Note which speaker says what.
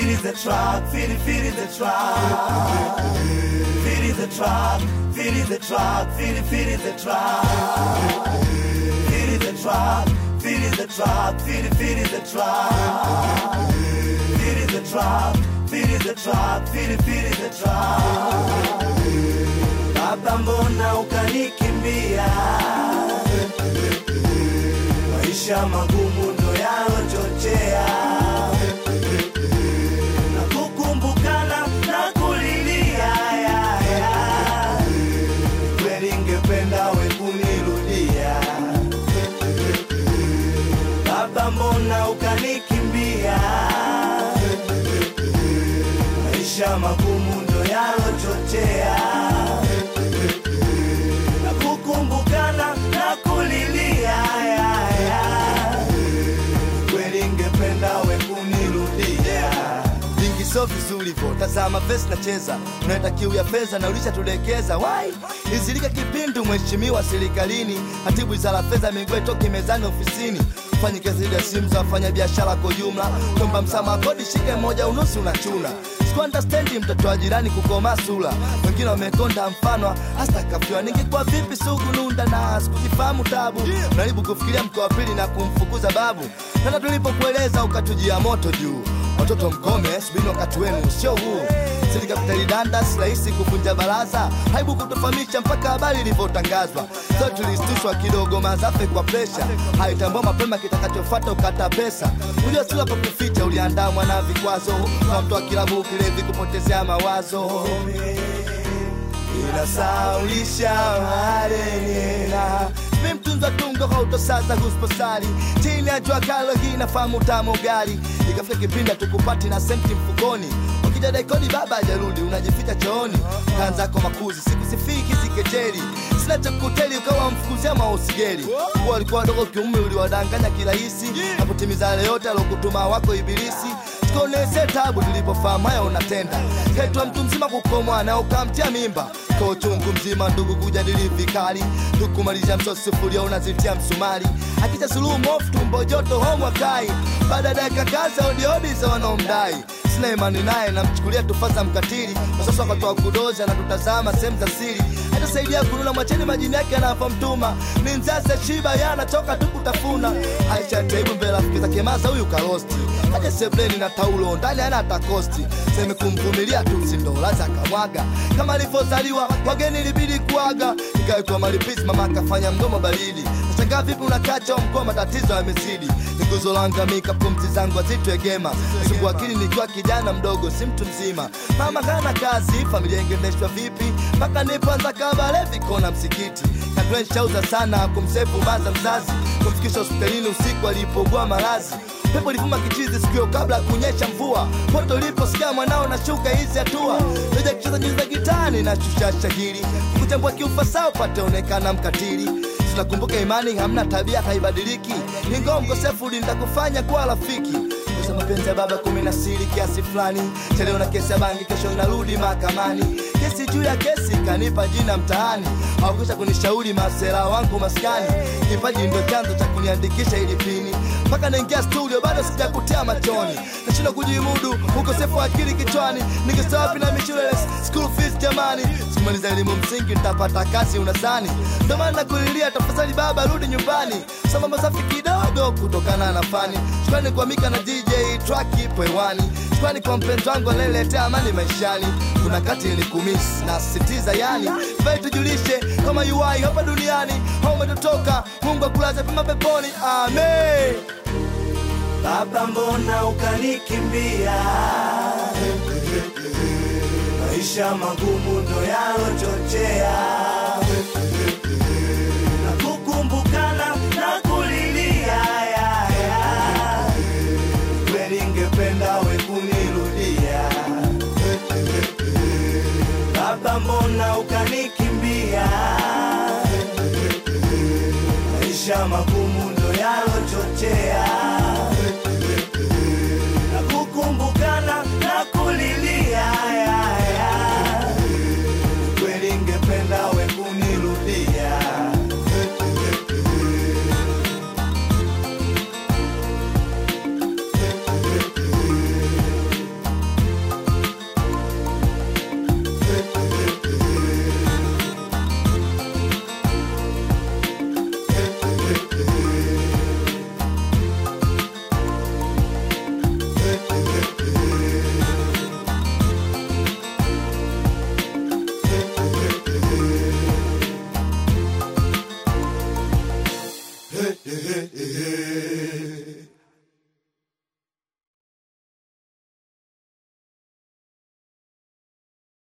Speaker 1: Feel the track, feel feel the track. Feel the track, feel the track, feel feel the track. Feel the track, feel the track, feel feel the track. Feel the track, feel the track, feel feel the track. Baba, mbona ukanikimbia? Maisha magumu ndo yalochochea na kukumbukana na kulilia ya, ya. Kweli ngependa we kunirudia Baba, mbona ukanikimbia? Maisha magumu ndo yalochochea na kukumbukana na kulilia ya, ya. Kweli ngependa we kunirudia
Speaker 2: vingi so vizuri vo tazama vesi nacheza unaenda kiu ya pesa na ulishatulekeza wai izilika kipindu mheshimiwa serikalini hatibu wizara fedha migwe toki mezani ofisini fanyi kazi ya simu za wafanya biashara kwa jumla kwamba msamaha kodi shike moja unusi unachuna sikuandastendi mtoto wa jirani kukoma sula wengine wamekonda mfano hasta kafiwa ningekuwa vipi sugu nunda na sikujifahamu tabu unaribu kufikiria mkoa wa pili na kumfukuza babu tena tulipokueleza ukatujia moto juu watoto mkome subini wakati wenu sio huu sili kapitali danda si rahisi kuvunja baraza haibu kutofahamisha mpaka habari ilivyotangazwa so tulistushwa kidogo mazafe kwa presha haitambua mapema kitakachofata ukata pesa uliosula kwa kuficha uliandamwa na vikwazo kwa mtu wa kilabu kilevi kupotezea mawazo inasaulisha marenena mi mtunza tungo hautosaza husposari chini ya jua kalo hii nafahamu tamo gari ikafika kipindi tukupati na senti mfukoni ukija daikoni baba ajarudi unajificha chooni kanzako makuzi sikusifiki sikejeli sina chakuteli ukawa mfukuzia mausigeli kuwa walikuwa wadogo kiume uliwadanganya kirahisi na kutimiza yale yote alokutuma wako ibilisi tukaonese tabu tulipofahamu haya unatenda kaitwa mtu mzima kukomwa na ukamtia mimba kwa uchungu mzima ndugu kujadili vikali tukumalisha msosi sufuria unazitia msumari akita suluhu mofu tumbo joto homwa kai baada ya dakika kaza odiodi za wanaomdai sina imani naye namchukulia tufasa mkatili kwa sasa wakatoa kudoza na tutazama sehemu za siri hatasaidia kununa mwacheni majini yake anavyomtuma ni nzase shiba yanatoka tu kutafuna aisha taibu mbele rafiki zake maza huyu karosti aje sebleni na taulo ndani ana takosti seme kumvumilia tu sindolaza akamwaga kama alivyozaliwa wageni ilibidi kuaga ikawekwa malipizi mama akafanya mdomo baridi nashangaa vipi unakacha mkoa matatizo yamezidi niguzo langamika pumzi zangu azitwegema sugu akili nikiwa kijana mdogo si mtu mzima mama kana kazi familia ingendeshwa vipi mpaka nipoanza kabale vikona msikiti katwenshauza sana kumsefu baza mzazi kumfikisha hospitalini usiku alipogua malazi pepo livuma kichizi sikio kabla ya kunyesha mvua poto liposikia mwanao na shuka hizi hatua leja kucheza nyuzi za gitani na shusha shahiri kuchambua kiufasaa upataonekana mkatili tunakumbuka imani hamna tabia haibadiliki ingawa mkosefu litakufanya kuwa rafiki Kosa mapenzi ya baba kumi na siri kiasi fulani chaleo na kesi ya bangi kesho inarudi mahakamani kesi juu ya kesi kanipa jina mtaani hawakwisha kunishauri masera wangu maskani kipaji ndo chanzo cha kuniandikisha ili pini mpaka naingia studio bado sijakutia machoni nashindwa kujimudu ukosefu wa akili kichwani ningesawa wapi na mishule school fees jamani simaliza elimu msingi nitapata kazi unasani ndo maana nakulilia tafadhali baba rudi nyumbani samambo safi kidogo kutokana na fani shukrani kwa mika na dj track ipo hewani shukrani kwa mpenzi wangu anayeletea amani maishani kuna kati nilikumisi na sisitiza yani vai tujulishe kama uai hapa duniani au umetotoka mungu akulaza pema peponi amen
Speaker 1: Baba, mbona ukanikimbia? Maisha magumu ndo yalochochea na kukumbukana na kulilia ya, ya. Kweli ngependa we kunirudia Baba, mbona ukanikimbia? Maisha magumu ndo yalochochea